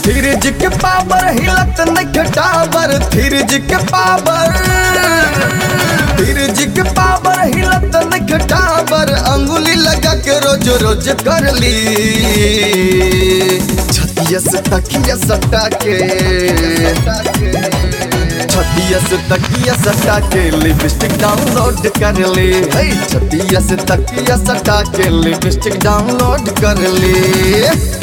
fridge के power हिलत नहीं टावर फ्रिज के पावर फ्रिज के पावर हिलत नहीं टावर अंगुली लगा के रोज रोज कर ली छतिया से तकिया सटा के छतिया से तकिया सटा के लिपस्टिक डाउनलोड कर ले हे, छतिया से तकिया सटा के लिपस्टिक डाउनलोड कर ले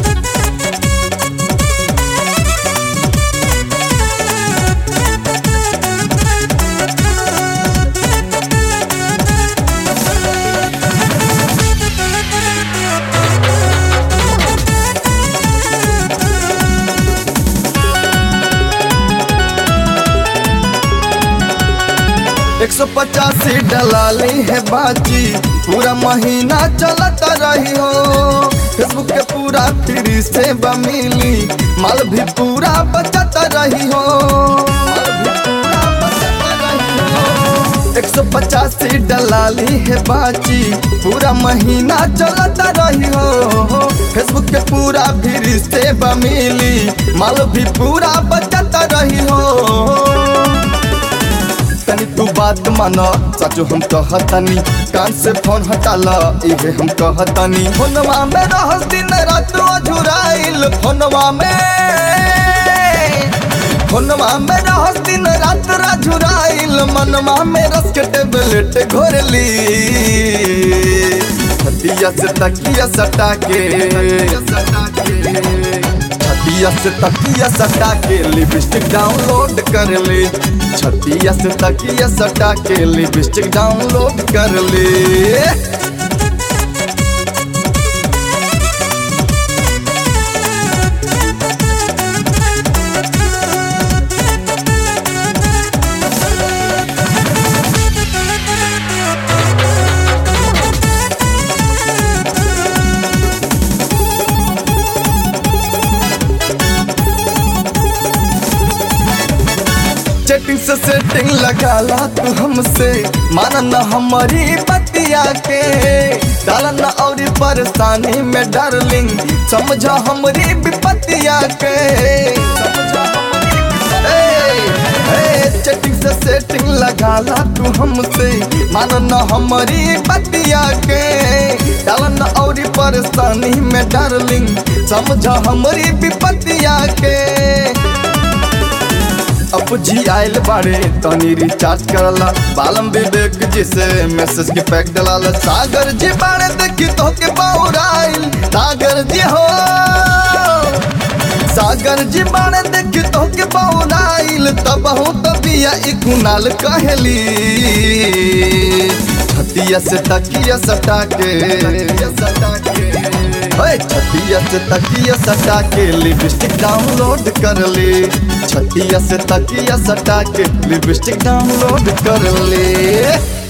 एक सौ पचासी डलाली है बाजी पूरा महीना चलता रही हो फेसबुक के पूरा फ्री से बमिली माल भी पूरा बचता रही हो एक सौ पचासी डलाली है बाजी पूरा महीना चलता रही हो फेसबुक के पूरा फ्री से बमिली माल भी पूरा बचता रही हो तनी तू बात माना सचो हम कहतनी कान से फोन हटाला इहे हम कहतनी फोनवा में रहस दिन रात अझुराइल फोनवा में फोनवा में रहस दिन रात अझुराइल मनवा में रस के टेबलेट घोरली छतिया से तकिया सटा के छतिया से तकिया सटा के लिपस्टिक डाउनलोड कर ले छतिया से तकिया सटा के लिपस्टिक डाउनलोड कर ले चैटिंग से सेटिंग लगाला तू हमसे माना न हमारी बतिया के डाला न और परेशानी में डार्लिंग समझा हमारी विपतिया के समझा चैटिंग से सेटिंग लगाला तू हमसे माना न हमारी बतिया के डाला न और परेशानी में डार्लिंग समझा हमारी विपतिया के अब जी आयल बाड़े तनी रिचार्ज करला बालम विवेक जी से मैसेज के पैक डलाला सागर जी बाड़े देखी तो के बाउराइल सागर जी हो सागर जी बाड़े देखी तो के बाउराइल तब हो तबिया ई कुनाल कहली छतिया से तकिया सटा के सटा के ओए छतिया से तकिया सटा के लिपस्टिक डाउनलोड कर ले छतिया से तकिया सटा के लिपस्टिक डाउनलोड कर ले